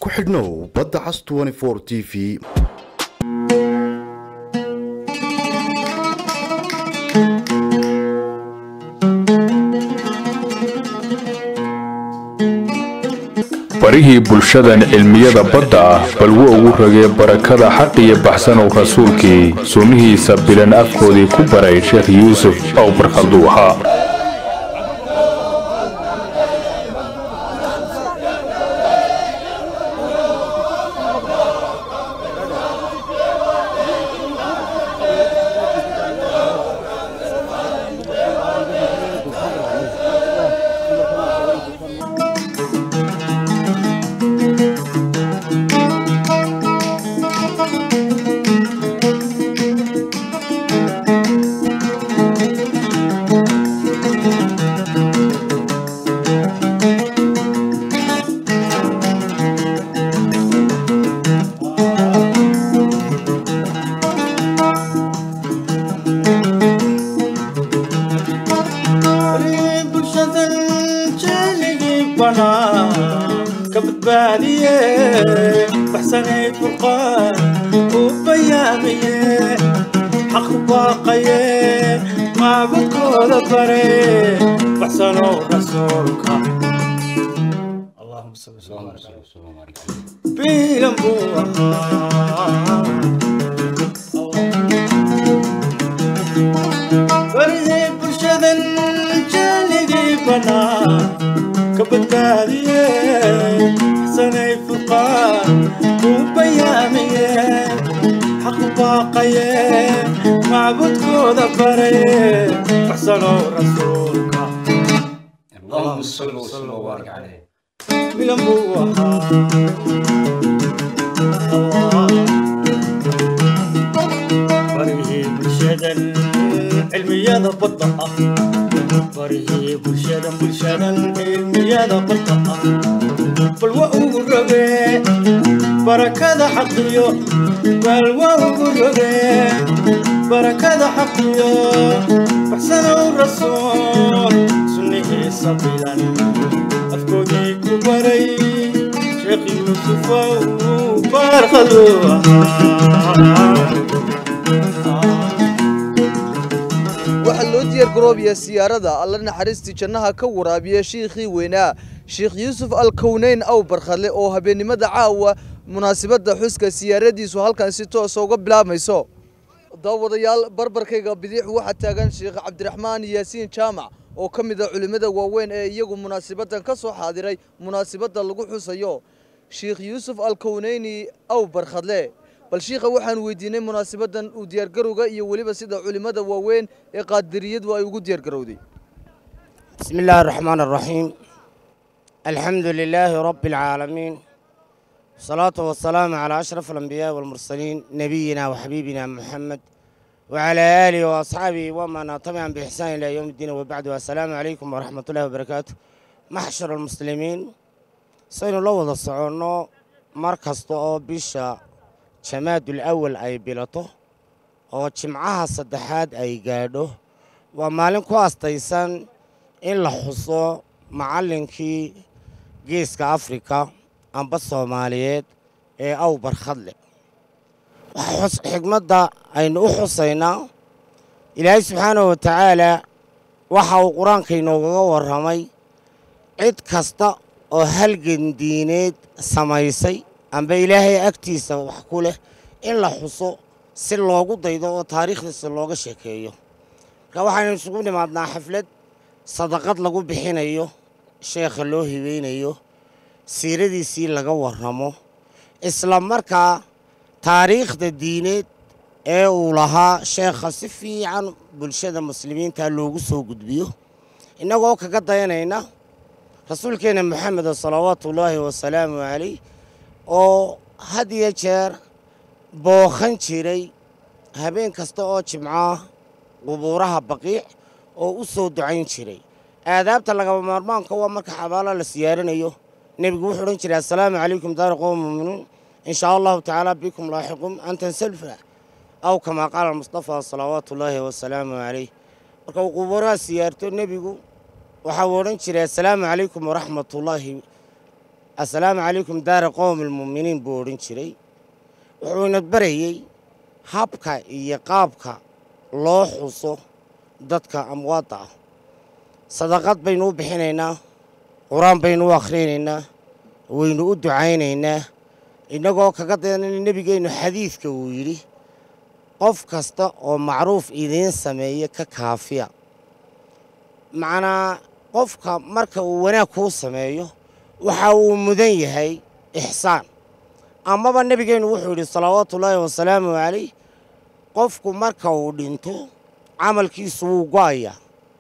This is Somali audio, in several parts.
ku xidhnow badda cas t v barihii bulshadan cilmiyada badda ah balwo ugu ragee barakada xaq iyo baxsanow rasuulkii sunnihiisa bilan afkoodii ku baray sheekh yuusuf ow barkhalduu ahaa waxaa loo diyaargaroobayaa siyaarada alla naxariistii jannaha ka waraabiya shiikhii weynaa sheekh yuusuf alkowneyn aw barkhadle oo habeennimada caawa munaasabadda xuska siyaaradiisu halkan si toosa uga bilaabmayso daawadayaal barbarkayga bidix waxaa taagan sheekh cabdiraxmaan yaasiin jaamac oo ka mid a culimmada waaweyn ee iyagu munaasabaddan ka soo xaadiray munaasabadda lagu xusayo sheekh yuusuf alkowneyni aw barkhadle bal shiikha waxaan weydiinay munaasabaddan uu diyaargarowga iyo weliba sida culimmada waaweyn ee qaadiriyadu ay ugu diyaargarowday بسم الله الرحمن الرحيم الحمد لله رب العالمين الصلاة والسلام على أشرف الأنبياء والمرسلين نبينا وحبيبنا محمد وعلى آله وأصحابه ومن تبعهم بإحسان إلى يوم الدين وبعد والسلام عليكم ورحمة الله وبركاته محشر المسلمين سينو لو وضع الصعونو مركز طو بيشا جماد الأول أي بلطو oo jimcaha saddexaad ay gaadho waa maalin ku astaysan in la xuso macallinkii geeska afrika amba soomaaliyeed ee aw barkhadle xigmadda aynu u xusaynaa ilaahay subxaanahu wa tacaalaa waxa uu qur-aanka inoogaga warramay cid kasta oo halgan diineed samaysay amba ilaahay agtiisa wax ku leh in la xuso si loogu daydo oo taariikhdiisa looga sheekeeyo marka waxaynu isugu nimaadnaa xaflad sadaqad lagu bixinayo sheekha loo hibeynayo siiradiisii laga warramo isla markaa taariikhda diineed ee uu lahaa sheekha si fiican bulshada muslimiinta loogu soo gudbiyo innagoo kaga dayanayna rasuulkeenna moxameda salawaatuullaahi wasalaamu calayh oo had iyo jeer bookhan jiray habeen kasta oo jimcaah qubuuraha baqiic oo u soo ducayn jiray aadaabta lagaba maarmaanka waa marka xabaalo la siyaaranayo nebigu wuxuu odhan jiray assalaamu calaykum daari qowm muminiin in shaa allahu tacaala bikum laaxiqum antan salfa aw kamaa qaala mustafa salawaatu ullaahi wasalaamu calayh marka uu qubuuraha siyaarto nebigu waxa uu odhan jiray assalaamu calaykum waraxmatullaahi assalaamu calaykum daara qowmi almu'miniin buu odhan jiray wuxuu ina barayey habka iyo qaabka loo xuso dadka amwaadda ah sadaqad baynu u bixinaynaa qur-aan baynu u akhrinaynaa waynu u ducaynaynaa innagoo kaga dayanayna nebigeennu xadiidka uu yidhi qof kasta oo macruuf idiin sameeya ka kaafiya macnaa qofka marka uu wanaag kuu sameeyo waxa uu mudan yahay ixsaan amaba nebigeennu wuxuu yidhi salawaatuullaahi wasalaamu calayh qofku marka uu dhinto camalkiisu wuu go'ayaa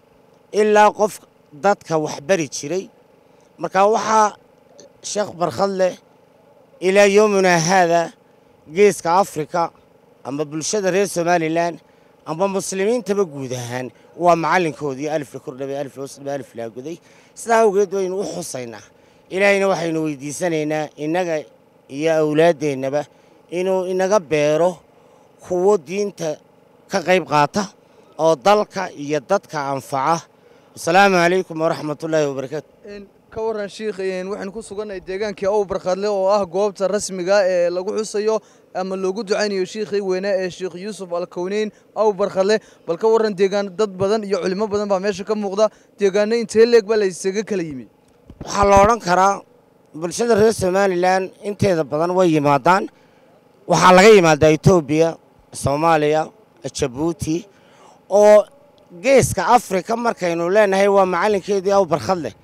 ilaa qof dadka wax bari jiray marka waxaa sheekh barkhad leh ilaa yowminaa haada geeska afrika ama bulshada reer somalilan ama muslimiintaba guud ahaan waa macallinkoodii alif la kordhabay alif la hoosdhabay alif laa goday sidaa awgeed waynu u xusaynaa ilaahayna waxaynu weydiisanaynaa innaga iyo awlaaddeennaba inuu inaga beero kuwo diinta ka qayb qaata oo dalka iyo dadka anfaca asalaamu calaykum waraxmatullaahi wabarakaatu ka waran shiikh waxaynu ku sugannahay deegaankii ow barkhadle oo ah goobta rasmiga ee lagu xusayo ama loogu ducaynayo shiikhii weynaa ee sheekh yuusuf alkowneyn ow barkhadle bal ka waran deegaan dad badan iyo culimo badan baa meesha ka muuqda deegaano intee leeg baa la isaga kala yimi waxaa la odhan karaa bulshada reer somalilan inteeda badan way yimaadaan waxaa laga yimaadaa etoobiya soomaaliya jabuuti oo geeska afrika markaynu leenahay waa macallinkeedii aw barkhad leh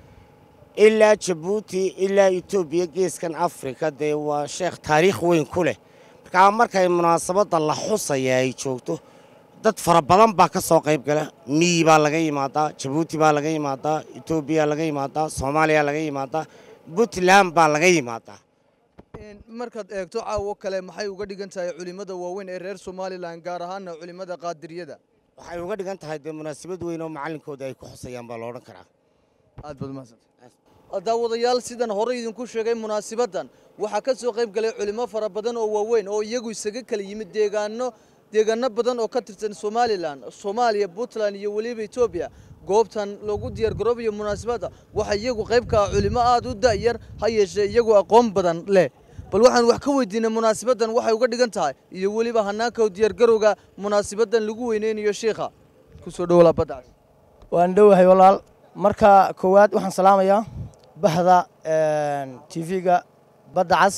ilaa jabuuti ilaa etoobiya geeskan afrika dee waa sheekh taariikh weyn ku leh markaa markay munaasabadda la xusaya ay joogto dad fara badan baa ka soo qayb gala miyi baa laga yimaadaa jabuuti baa laga yimaadaa etoobiya laga yimaadaa soomaaliya laga yimaadaa puntland baa laga yimaadaa markaad eegto caawo kale maxay uga dhigan tahay culimmada waaweyn ee reer somalilan gaar ahaana culimmada qaadiriyada waxay uga dhigan tahay dee munaasabad weyn oo macallinkooda ay ku xusayaan baa la odhan karaa aad baad umahadsantay daawadayaal sidan hore idinku sheegay munaasibaddan waxaa ka soo qayb galay culimo fara badan oo waaweyn oo iyagu isaga kala yimid deegaano deegaano badan oo ka tirsan somalilan soomaaliya puntland iyo weliba etoobiya goobtan loogu diyaargaroobayo munaasabadda waxaa iyagu qayb ka ah culimo aad u da'yar ha yeeshee iyagu aqoon badan leh bal waxaan wax ka weydiinay munaasabaddan waxay uga dhigan tahay iyo weliba hanaanka diyaargarowga munaasabaddan lagu weyneynayo shiikha kusoo dhowolaa baddaas waan dhowahay walaal marka koowaad waxaan salaamayaa bahda tv-ga badda cas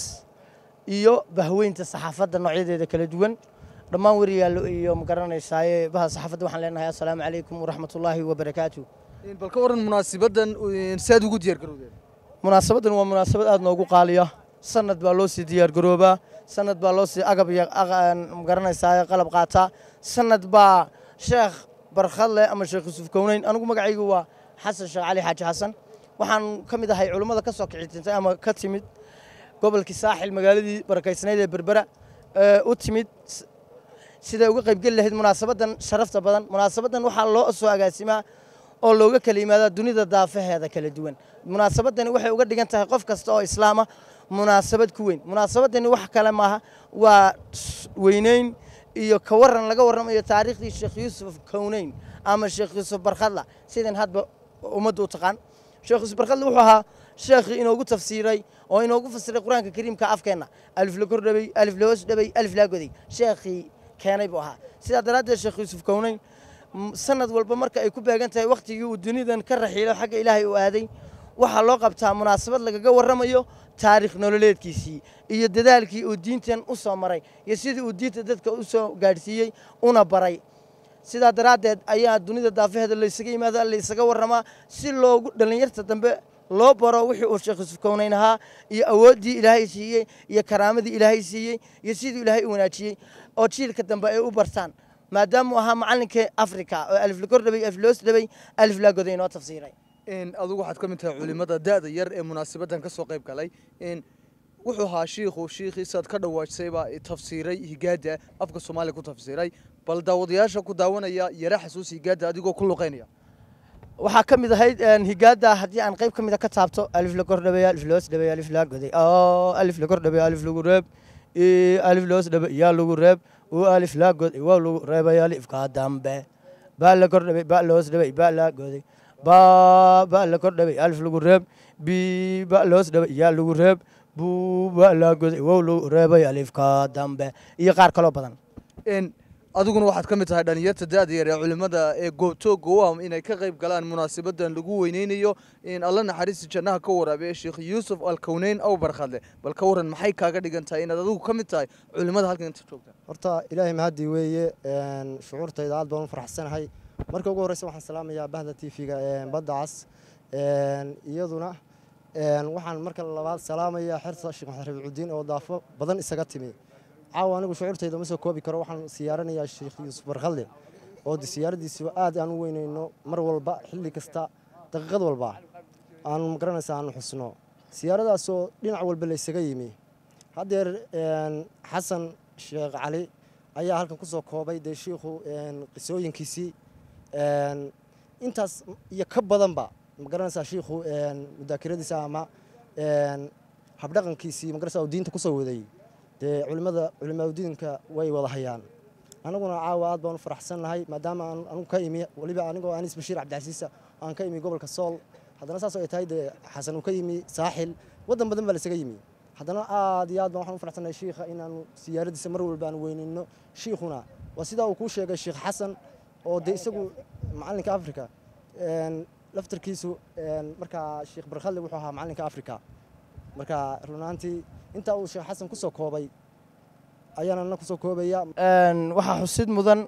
iyo bahweynta saxaafadda noocyadeeda kala duwan dhammaan wariyaallo iyo ma garanaysaaye bahda saxaafadda waxaan leenahay assalaamu calaykum waraxmatullaahi wabarakaatu bal ka waran munaasabaddan saad ugu diyaargarowdeen munaasabaddan waa munaasabad aad noogu qaaliya sanad baa loo sii diyaargaroobaa sanad baa loo sii agab iyo ma garanaysaaye qalab qaataa sanad baa sheekh barkhadle ama sheekh yuusuf kowneyn anigu magacaygu waa xasan sheekh cali xaaji xasan waxaan ka mid ahay culummada ka soo kicitintay ama ka timid gobolkii saaxil magaaladii barakaysnayd ee berbera u timid siday uga qaybgeli lahayd munaasabaddan sharafta badan munaasabaddan waxaa loo soo agaasimaa oo looga kala yimaadaa dunida daafaheeda kala duwan munaasabaddani waxay uga dhigan tahay qof kasta oo islaama munaasabad ku weyn munaasabaddani wax kale maaha waa weyneyn iyo ka waran laga warramayo taariikhdii sheekh yuusuf kowneyn ama sheekh yuusuf barkhadla sidan hadba ummaddu u taqaan sheekh yuusuf barkhadle wuxuu ahaa sheekhii inoogu tafsiiray oo inoogu fasiray qur-aanka kariimka afkeenna alif la kordhabay alif la hoos dhabay alif laa goday sheekhii keenay buu ahaa sidaa daraaddeed sheekh yuusuf kowneyn sanad walba marka ay ku beegan tahay wakhtigii uu dunidan ka raxiilo xagga ilaahay uu aaday waxaa loo qabtaa munaasabad lagaga warramayo taarikh nololeedkiisii iyo dadaalkii uu diintan u soo maray iyo sidii uu diinta dadka u soo gaadhsiiyey una baray sidaa daraaddeed ayaa dunida daafaheeda laysaga yimaada laysaga warramaa si loogu dhallinyarta dambe loo baro wixii uu sheekh yuusuf kownayn ahaa iyo awooddii ilaahay siiyey iyo karaamadii ilaahay siiyey iyo sidii ilaahay u wanaajiyey oo jiilka dambe ay u bartaan maadaamuu ahaa macallinkii afrika oo alif la kordhabay alif loos dhabay alif laa goday inoo tafsiiray adigu waxaad ka mid tahay culimada da'da yar ee munaasabaddan ka soo qayb galay wuxuu ahaa shiikhu shiikhiisaad ka dhawaajsaybaa tafsiiray higaada afka soomaaliya ku tafsiiray bal daawadayaasha ku daawanaya yara xasuus higaada adigoo ku luqaynaya waxaa ka mid ahayd higaada haddii aan qayb ka mid a ka taabto alif la kordhabay alif loos dhabay alif laa goday oo alif la kordhabay alif lagu reeb alif loos dhabay yaa lagu reeb oo alif laa goday waa lagu reebay alifka dambe baa la kordhabay baa loos dhabay baa laa goday ba ba la kordhabay alif lagu reeb biba loos dhaba yaa lagu reeb buuba laa goday wow lagu reebay alifka dambe iyo qaar kaloo badan n adiguna waxaad ka mid tahay dhalinyarta da-da yar ee culimmada ee goobtooga u ah inay ka qayb galaan munaasabadan lagu weyneynayo in alla naxariista jannaha ka waraabiya sheekh yuusuf alkowneyn aw barkhadle bal ka waran maxay kaaga dhigan tahay inaad adigu ka mid tahay culimmada halkan inta joogta horta ilaahay mahadii weeye een, shucuurtayda aad baan u faraxsanahay marka ugu horreysa waxaan salaamayaa bahda t v-ga badda cas een, iyaduna een, waxaan marka labaad salaamayaa xerta sheekh maxamed rabiicudiin oo daafo badan isaga timi caawa anigu shucuurtayda ma soo koobi karo waxaan siyaaranayaa sheekh yuusuf barkhalde oo de siyaaradiisuba aad aan u weyneyno mar walba xilli kasta daqiiqad walba aan magaranaysa aan xusno siyaaradaasoo dhinac walba la isaga yimi haddeer een, xasan sheekh cali ayaa halkan ku soo koobay dee shiikhu een, qisooyinkiisii een, intaas iyo ka badanba magaranaysaa shiikhu een, mudaakiradiisa ama een, habdhaqankiisii magaranaysaa uu diinta kusoo waday dee culimada culimaadudiinka way wada hayaan anaguna caawa aad baan u faraxsannahay maadaama aan anigu ka imi weliba anigoo anis bashiir cabdicasiisa aan ka imi gobolka sool haddana saas oo ay tahay dee xasan uu ka yimi saaxil waddan badan baa la isaga yimi haddana aad iyo aad baan waxaan u faraxsannahay shiikha inaanu siyaaradiisa mar walba aan weynino shiikhuna waa sidaa uu kuu sheegay sheekh xasan oo dee isagu macalinka afrika een, laftarkiisu een, markaa sheekh barkhadle wuxuu ahaa macalinka afrika marka runaantii intaa uu sheekh xasan kusoo koobay ayaana na kusoo koobaya Een, waxaa xusid mudan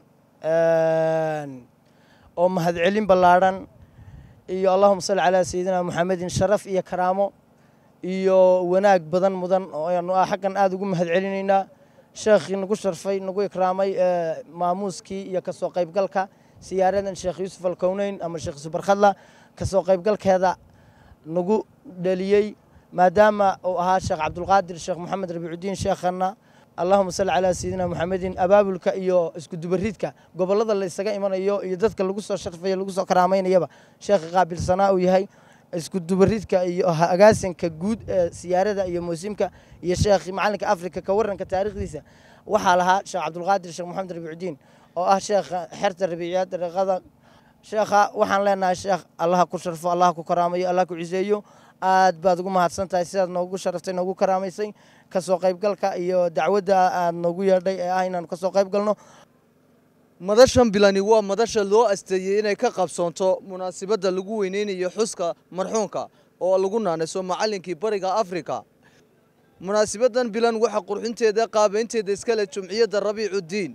een, oo mahadcelin ballaadhan iyo allahuma salli calaa sayidina muxamedin sharaf iyo karaamo iyo wanaag badan mudan oo aynu ah xaggan aada ugu mahadcelinaynaa sheekhii nagu sharfay nagu ikraamay ee, maamuuskii iyo kasoo qaybgalka siyaaradan sheekh yuusuf alkowneyn ama sheekh yuusuf barkhadla kasoo qaybgalkeeda nagu dhaliyey maadaama uu ahaa sheekh cabdulqaadir sheekh moxamed rabiicudiin sheekhana allahuma salli calaa sayidina muxamedin abaabulka iyo isku dubaridka gobollada la isaga imanayo iyo dadka lagu soo sharfayo lagu soo karaamaynayaba sheekha qaabilsanaa uu yahay isku dubaridka iyo agaasinka guud ee siyaarada iyo muusimka iyo sheekh macalinka afrika ka waranka taariikhdiisa waxaa lahaa sheekh cabdulqaadir sheekh moxamed rabiicudiin oo ah sheekha xerta rabiiciyaad dariiqada sheekha waxaan leenahay sheekh allaha ku sharfo allaha ku karaamayo allaha ku ciseeyo aad baad ugu mahadsan tahay sidaad noogu sharaftay noogu karaamaysay kasoo qaybgalka iyo dacwadda aad noogu yeedhay ee ah inaanu kasoo qayb galno madashan bilani waa madasha loo asteeyey inay ka qabsoonto munaasabadda lagu weyneynayo xuska marxuunka oo lagu naanayso macallinkii bariga afrika munaasabaddan bilan waxaa qurxinteeda qaabaynteeda iskale jumciyadda rabiicudiin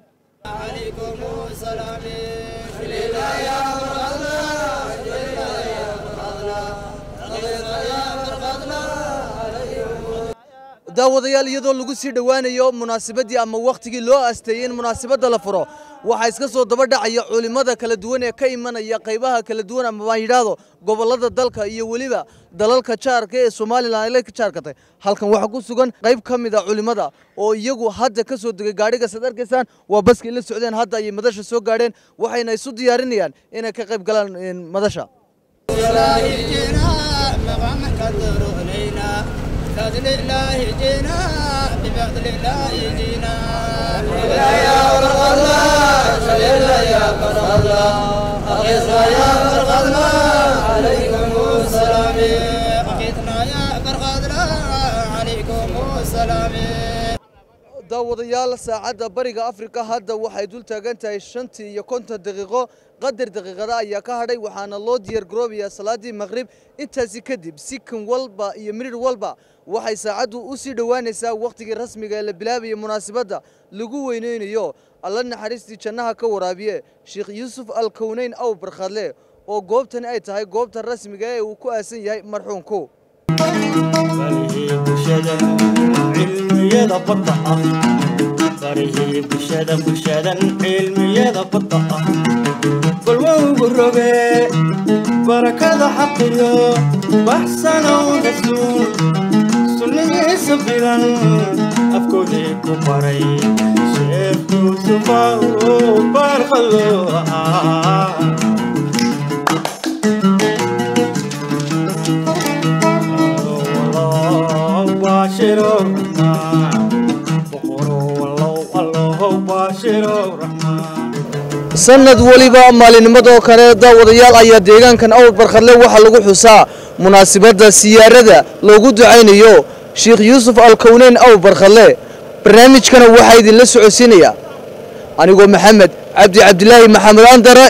daawadayaal iyadoo lagu sii dhowaanayo munaasabadii ama wakhtigii loo asteeyey in munaasabadda la furo waxaa iska soo daba dhacaya culimmada kala duwan ee ka imanaya qaybaha kala duwan ama baan yidhaahdo gobollada dalka iyo weliba dalalka jaarka ee somalilan ay la jaarkatay halkan waxaa ku sugan qayb ka mid a culimmada oo iyagu hadda ka soo degay gaadhiga sad arkaysaan waa baskay la socdeen hadda ayay madasha soo gaadheen waxayna isu diyaarinayaan inay ka qayb galaan een, madasha بفضل الله جينا بفضل الله جينا يا فرق الله صل يا فرق الله أغيثنا يا فرق الله عليكم السلام أغيثنا يا فرق الله عليكم السلام daawadayaal saacadda bariga afrika hadda waxay dul taagan tahay shantii iyo konton daqiiqo qadar daqiiqada ayaa ka hadhay waxaana loo diyaar garoobayaa salaadii maqrib intaasi kadib sikan walba iyo mirir walba waxay saacaddu u sii dhowaanaysaa wakhtigii rasmiga ee la bilaabaya munaasabadda lagu weyneynayo alla naxariistii jannaha ka waraabiye sheekh yuusuf alkowneyn aw barkhadle oo goobtani ay tahay goobta rasmiga ee uu ku aasan yahay marxuunku barihii bulshada cilmiyada badda ah barihii bulshada bulshadan cilmiyada badda ah balwowgu roge barakada xaqiyo baxsanow rasuul sunnigiisa bilan afkoodii ku baray sheekh yuusufa uu barqalo ahaa sanad weliba maalinnimadoo kale daawadayaal ayaa deegaankan awr barkhadle waxaa lagu xusaa munaasibadda siyaarada loogu ducaynayo sheekh yuusuf alkowneyn awr barkhadle barnaamijkana waxaa idinla socodsiinaya anigoo maxamed cabdi cabdilaahi maxamed andare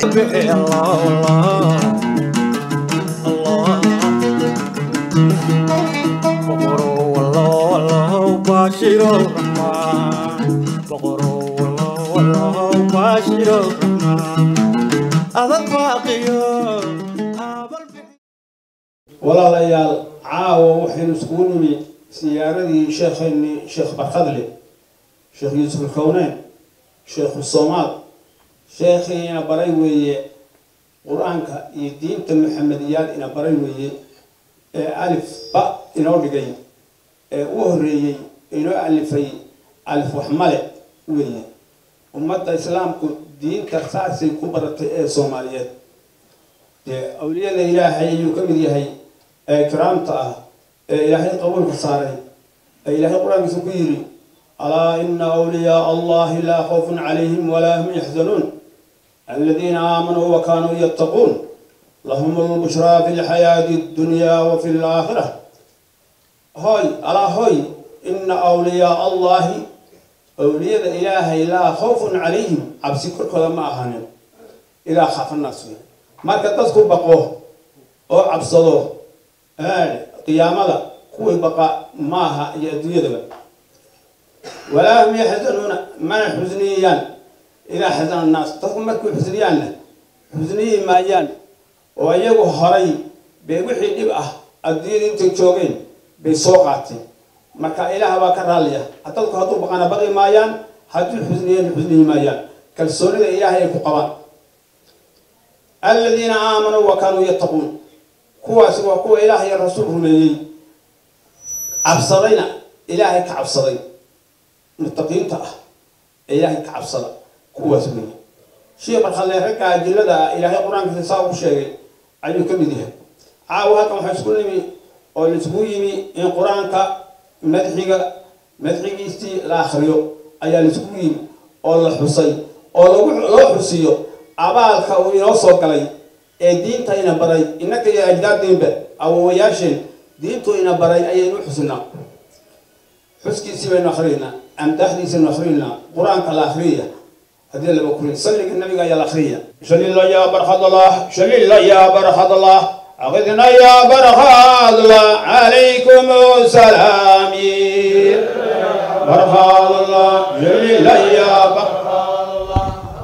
walaalayaal caawa waxaynu iskugu nimi siyaaradii sheekheennii sheekh barkadle sheekh yuusuf alkowneyn sheekhu soomaal sheekhii ina baray weeye qur-aanka iyo diinta maxamediyaal ina baray weeye ee alif ba inoo dhigay ee u horreeyey inoo alifay alif waxmale weeye ummadda islaamku diinta saasay ku baratay ee soomaaliyeed dee awliyada ilaahay ayuu ka mid yahay ee kiraamta ah ee ilaahay qabuulka saaray ee ilaahay qur-aankiisa ku yidhi alaa ina awliyaa allahi laa khawfun calayhim walaa hum yaxzanuun aladiina aamanuu wa kaanuu yattaquun lahum lbushraa fi lxayaati ddunyaa wa fi laakhira hoy alaa hoy ina awliyaa allahi awliyada ilaahay laa khawfun calayhim cabsi korkooda ma ahaanin ilaa khaafannaas wey marka dadku baqo oo cabsado qiyaamada kuwii baqa maaha iyo adduunyadaba walaa hum yaxzanuuna mana xusniyayaan ilaa xasana annaas dadku markay xusniyaanna xusniyi maayaan oo iyagu horay bay wixii dhib ah adduunyada intay joogeen bay soo qaateen marka ilaah baa ka raalliya dadku hadduu baqana baqi maayaan hadduu xusniyeen xusniyi maayaan kalsoonida ilaahay ay ku qabaan aladiina aamanuu wa kaanuu yattaquun kuwaasi waa kuwa ilaah iyo rasuul rumeeyey cabsadayna ilaahay ka cabsaday muttaqiinta ah ee ilaahay ka cabsada kuwaas weeye shii barkhalle ragga ajillada ah ilaahay qur-aankiisa saa ugu sheegay ayuu ka mid yahay caawa halkan waxaa isku nimi oo laisku yimi in qur-aanka madxiga madxigiisii la akhriyo ayaa laisku yimi oo la xusay oo lagu loo xusiyo abaalka uu inoo soo galay ee diinta ina baray innaka iyo ajdaadeenba awowayaasheen diintu ina baray ayaynu xusinaa xuskiisii baynu akhriyaynaa amdaaxdiisaynu akhriyaynaa qur-aanka la akhriyaya haddii laba kurin salliga nabiga ayaa la akhriyaya shalila yaa barkhadallah shalila yaa barkhadallah أخذنا يا برخاد الله عليكم سلامي برخاد الله جليل يا برخاد الله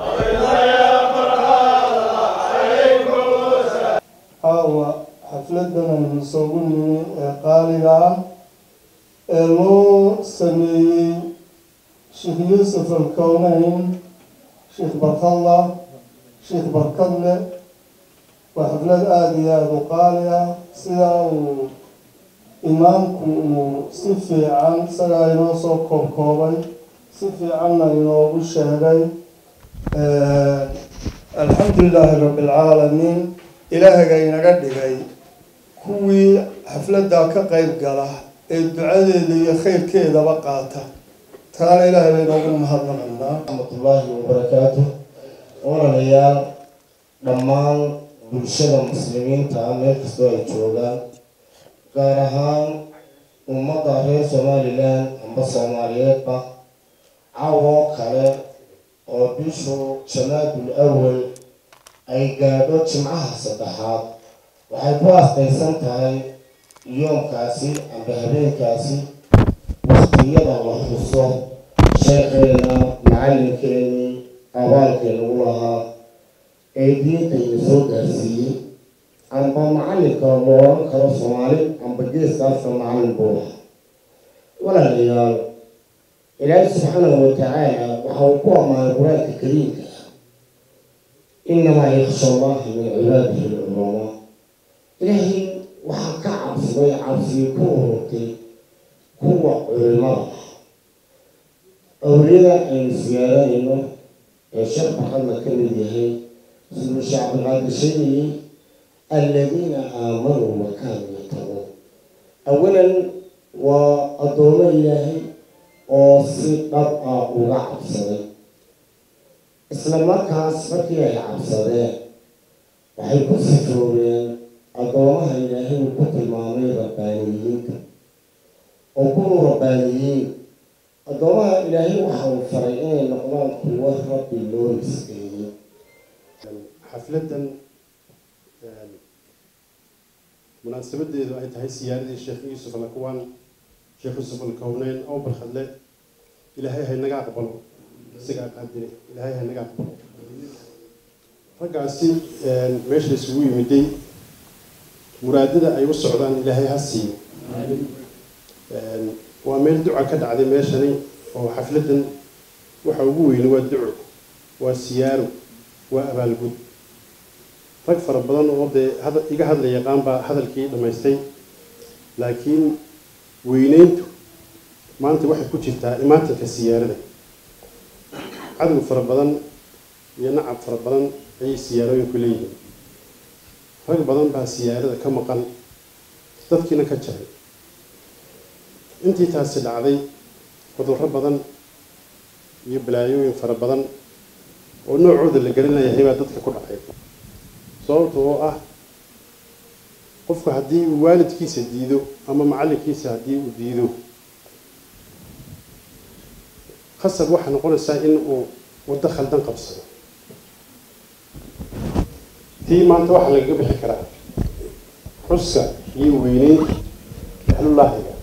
caawa xafladan aynu isugu nimi ee qaaliga ah ee loo sameeyey sheekh yuusuf alkowneyn sheekh barkadla sheekh barkadle waa xaflad aada iyo aada u qaali ah sidaa uu imaamku uu si fiican isagaa inoo soo koobkoobay si fiicanna inoogu sheegay alxamdu lilaahi rabbi alcaalamiin ilaahaga inaga dhigay kuwii xafladda ka qeyb gala ee ducadeeda iyo khayrkeedaba qaata taana ilaahay bay noogu mahadnaqanaa raxmatullaahi wabarakaatu walaalayaal dhammaan bulshada muslimiinta ah meel kastoo ay joogaan gaar ahaan ummadda reer somalilan amba soomaaliyeedba cawoo kale oo bishu jamaadul awal ay gaadho jimcaha saddexaad waxay ku aastaysan tahay yoomkaasi amba habeenkaasi waqtiyada la xuso sheekheena macallinkeenii abaalkeenugu lahaa ee diintayna soo gaarsiiyey amba macallinka la odhan karo soomaali amba geeskaasa macallin buu lahaa walaalayaal ilaahi subxaanahu watacaala waxa uu ku ammaanay qur-aanka kariimka inamaa yaksha allaha min cibaadihi lculamaa ilaahay waxaa ka cabsaday cabsigii ku ururtay kuwa culimada ah awliyada aynu siyaaranayno ee sheekh maxamed ka mid yahay siduu sheekh cabdilqaadir sheegayey aladiina aamanuu wa kaanuu yattaquun awalan waa addoomo ilaahay oo si dhab ah uga cabsaday isla markaas markii ay cabsadeen waxay ku sifoobeen addoomaha ilaahay uu ku tilmaamay rabbaaniyiinta oo kuwa rabbaaniyiin addoomaha ilaahay waxa uu faray inay noqdaan kuwo rabbi loo nisbeeyey xafladan munaasabadeedu ay tahay siyaaradii sheekh yuusuf alakwaan sheekh yuusuf alkowneyn oo barkhadle ilaahay haynaga aqbalo isagaa qaadire ilaahay haynaga aqbalo raggaasi meesha isugu yimiday muraadada ay u socdaan ilaahay ha siiyo waa meel duca ka dhacday meeshani oo xafladan waxa ugu weyni waa duco waa siyaaro waa abaalgud rag fara badan oo dee hada iga hadla yaqaan baa hadalkii dhammaystay laakiin weyneyntu maanta waxay ku jirtaa imaatinka siyaarada cadow fara badan iyo nacab fara badan ayay siyaarooyinku leeyihiin rag badan baa siyaarada ka maqan dadkiina ka jaray intii taasi dhacday cudurro badan iyo balaayooyin fara badan oo noocooda la garanayahay baa dadka ku dhacay sababta oo ah qofku haddii uu waalidkiisa diido ama macallinkiisa haddii uu diido khasab waxaa noqonaysaa in uu waddo khaldan qabsado tii maanta waxaa lagaga bixi karaa xuska iyo weyneynta ahlullaahiga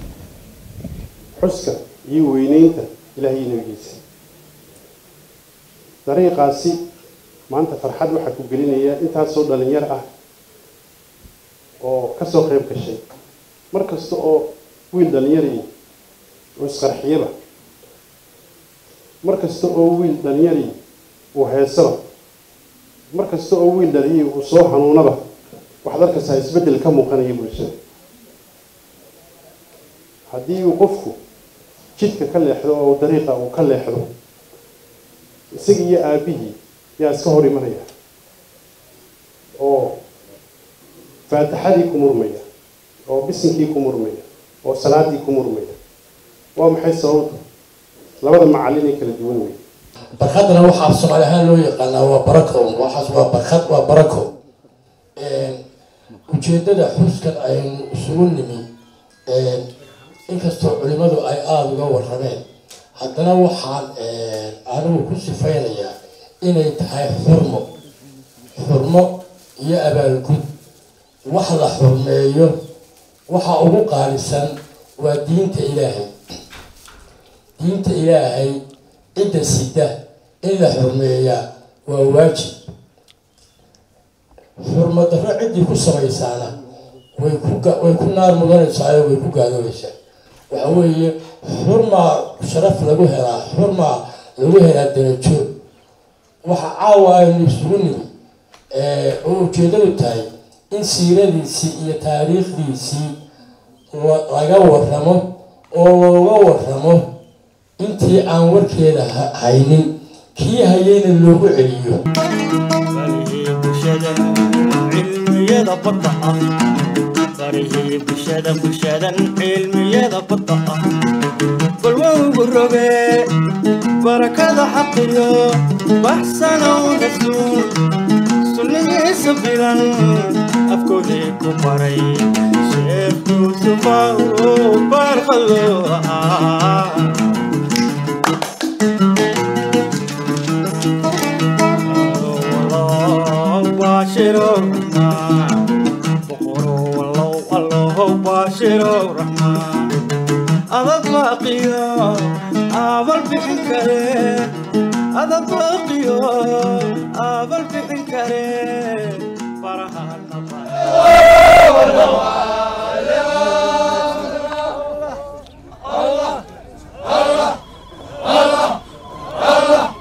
xuska iyo weyneynta ilaah iyo nabigiisa dariiqaasi maanta farxad waxaa ku gelinaya intaasoo dhalinyar ah oo kasoo qayb gashay mar kasta oo wiil dhalinyari uu isqarxiyaba mar kasta oo wiil dhalinyari uu heesaba mar kasta oo wiil dhalinyari uu soo xanuunaba waxaad arkaysaa isbeddel ka muuqanaya bulshada haddii uu qofku jidka ka leexdo oo dariiqa uu ka leexdo isaga iyo aabihii yaa iska hor imanaya oo faatixadii ku murmaya oo bisinkii ku murmaya oo salaadii ku murmaya waa maxay sababta labada macallin ay kala duwan wey barkadana waxaa soomaali ahaan loo yaqaanaa waa barako waxaas waa barkad waa barako ujeedada xuskan aynu isugu nimi inkastoo culimadu ay aada uga warrameen haddana waxaan anigu ku sifaynayaa inay tahay xurmo xurmo iyo abaalgud wax la xurmeeyo waxa ugu qaalisan waa diinta ilaahay diinta ilaahay cidda sida in la xurmeeyaa waa waajib xurmadarro ciddii ku samaysaana way ku way ku naar mudanaysaa way ku gaaloobaysaa waxa weeye xurmaa sharaf lagu helaa xurmaa lagu helaa darajo waxa caawa aynu isugu nimi oo ujeedadu tahay in siiradiisii iyo taariikhdiisii laga warramo oo looga warramo intii aan warkeeda haynin kii hayayna loogu celiyo cilmiyada badda ah barihii bulshada bulshadan cilmiyada badda ah balwowgu roge barakada xaqiyo baxsanow rasuul sunnigiisa bilan afkoodii ku baray sheekh yuusufa uu barqalo ahaa باشروا الرحمن بقروا والله والله باشروا الرحمن أضد باقيا أبل بحنكرين أضد باقيا أبل بحنكرين فرحان الله الله الله الله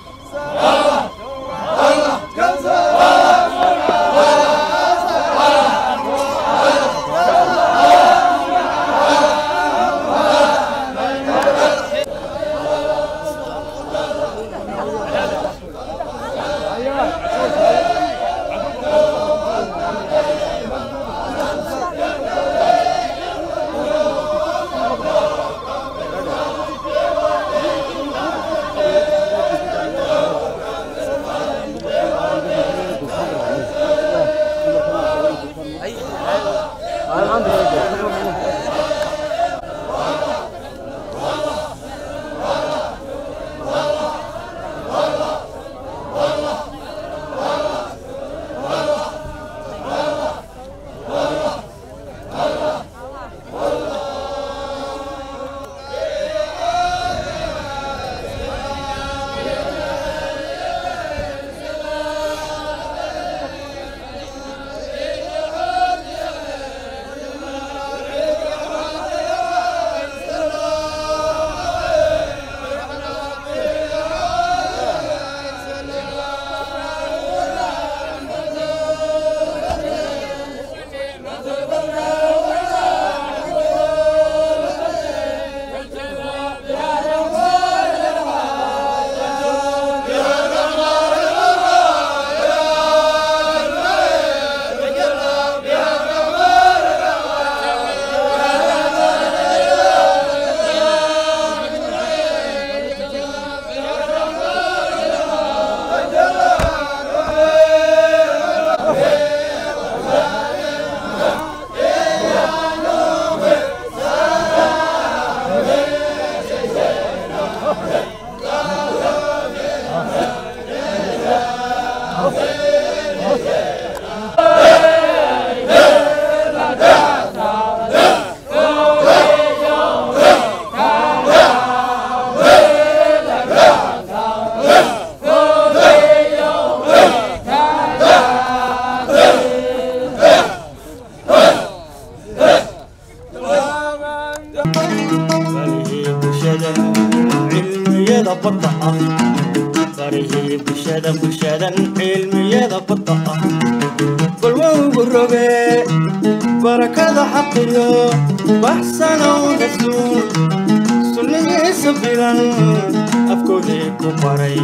cilmiyada badda ah barihii bulshada bulshadan cilmiyada badda ah balwowgu roge barakada xaqiyo baxsanow rasuul sunnigiisa bilan afkoodii ku baray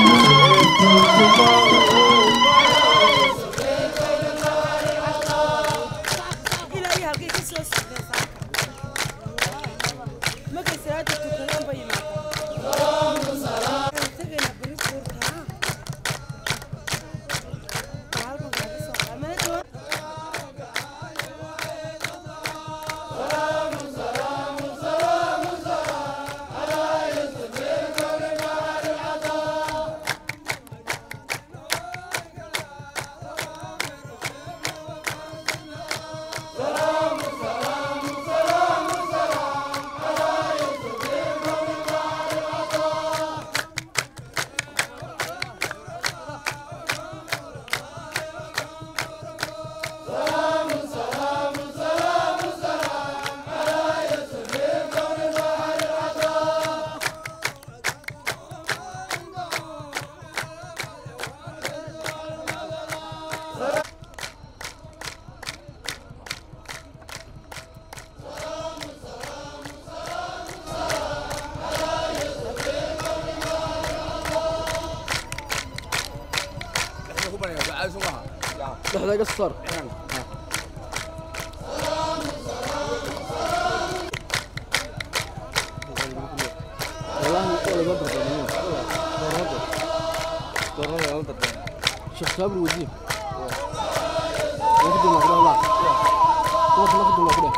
dhexda iga saar شيخ صابر وزير ناخذ ما كده لا ناخذ ناخذ ما كده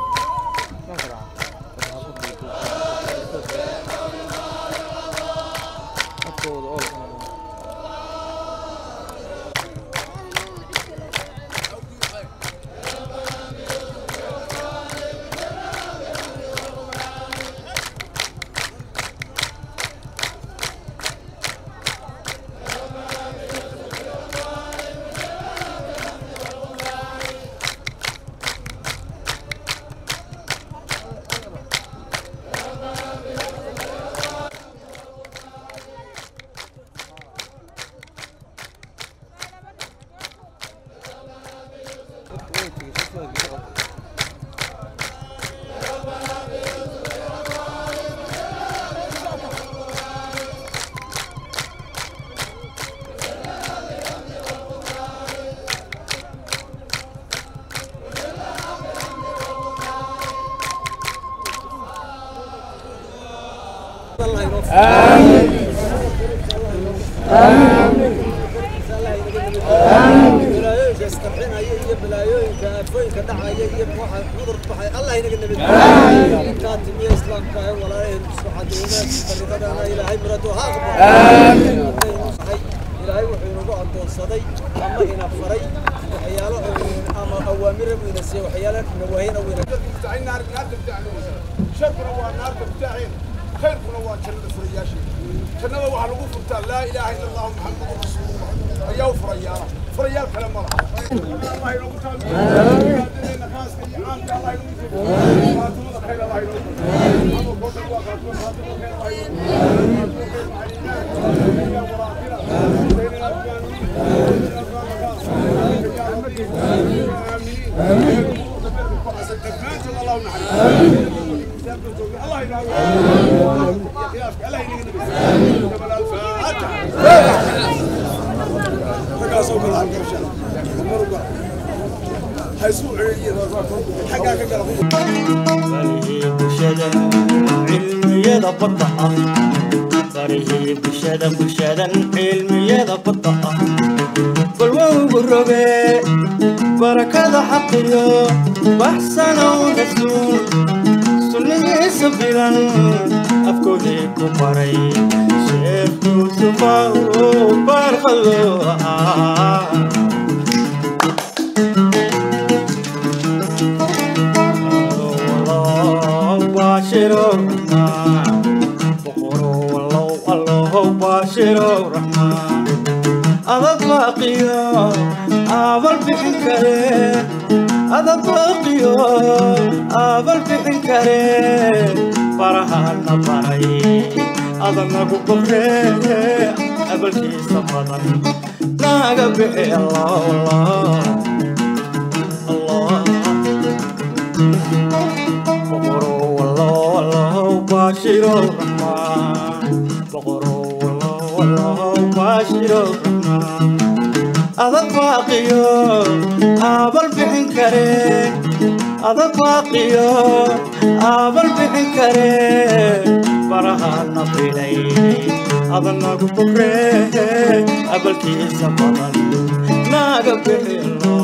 آمين آمين balaayooyinka isqarxinaya iyo balaayooyinka aafooyinka dhacaya iyo waxa cudur baxay allah inaga nabad intaa timiya islaamka ee walaalaheen suxadeynaa dariiqadana ilaahay muradu ha aqbal ilaahay wuxuu inagu addoonsaday ama ina faray waxyaalo ama awaamira buu ina siiyey waxyaalo nawaahina buu ina النار النار تبتاعنا شركنا والنار تبتاعين خيركنا وجنة فرياشي جنة وحنا نقول فرتا لا إله إلا الله محمد رسول الله أيها فريال فريال كلام الله الله يرحمه الله cilmiyada badda ah barihii bulshada bulshadan cilmiyada badda ah balwowgu roge barakada xaqiyo baxsanow rasuul sunnigiisa bilan afkoodii ku baray sheekh yuusufa uu barqado ahaa باشروا الرحمن بقروا والله والله باشروا الرحمن أضد باقيا أبل بحن كريم أضد باقيا أبل بحن كريم فرحان بري adanagu boqree abalkiisa badan naga bixi allah allah boqoro wallow wallow baashiro raxmaan boqoro wallow wallow baashiro raxmaan adag baaqiyo aabal bixin kare adag baaqiyo aabal bixin kare barahana filay adanagu boqree abalkiisa badan naga bixilo